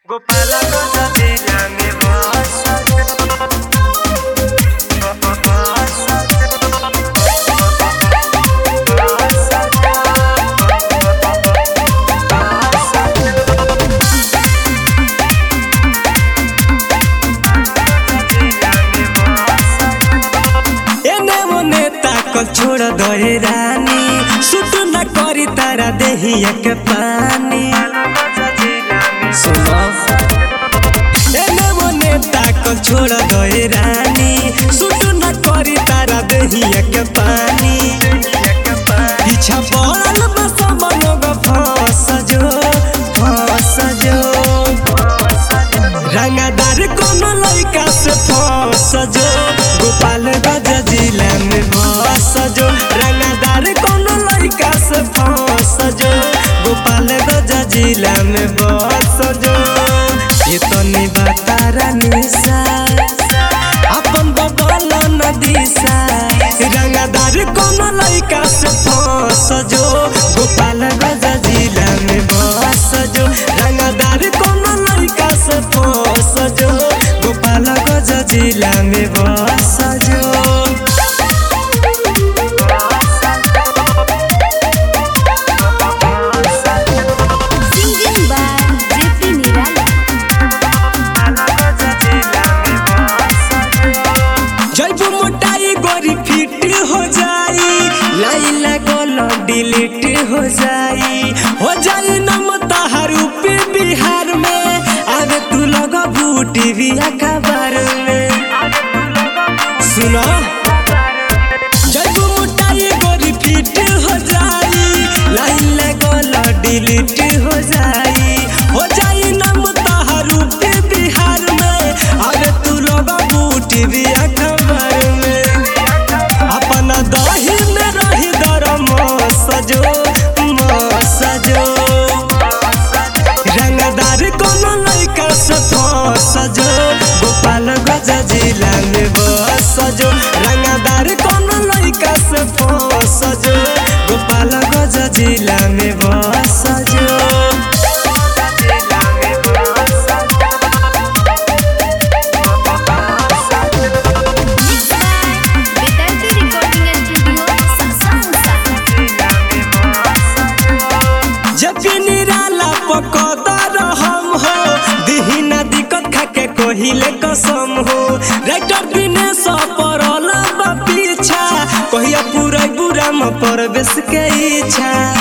गोपाल गजबेला में बस एने ओने ताकल छोड़ दे रानी सुट न करी तारा देहिया के पानी सुनो एने ओने ताकल छोड़ दे रानी सुट न करी तारा देहिया के पानी पीछा पड़ल बस मनोग फंस जो फंस जो रंगदार कोनो लड़का से फंस जो गोपाल गज जिला में बस जो रंगदार कोनो लड़का से फंस जो गोपाल गज जिला में बस जो ये तो नहीं बता निशा अपन बबल नदीसा रंगदार कोनो लड़का से फंस जो गोपाल गज जिला में बस जो रंगदार कोनो लड़का से फंस जो गोपाल गज जिला में बस जो Singing by JP Nirala. जब मोटाई गोरी फिट हो जाई लाइन लगल डिलीट हो जाई हो जाई नम तहार पे बिहार में आगे तू लगा बूटी भी अखबार में सुनो जब मोटाई गोरी फिट हो जाई लाइन लगल डिलीट हो जाई हो जाई नम तहार पे बिहार में आगे तू लगा बूटी भी अखबार में अपना दही में रही दरम सजो सजो रंगदार कोनो लड़का से सजो गोपाल गज जिला में बस सजो रंगदार कोनो लड़का से सजो गोपाल गज जिला में बस सजो Mixed by Vedanta Recording Studio, Sasamsa. जब निराला पकदर हम हो दिही ना दिक्कत खाके कहिले कसम हो राइटर दिनेश परल बा पीछा कहिया पूरा बुरा म परवेश के इच्छा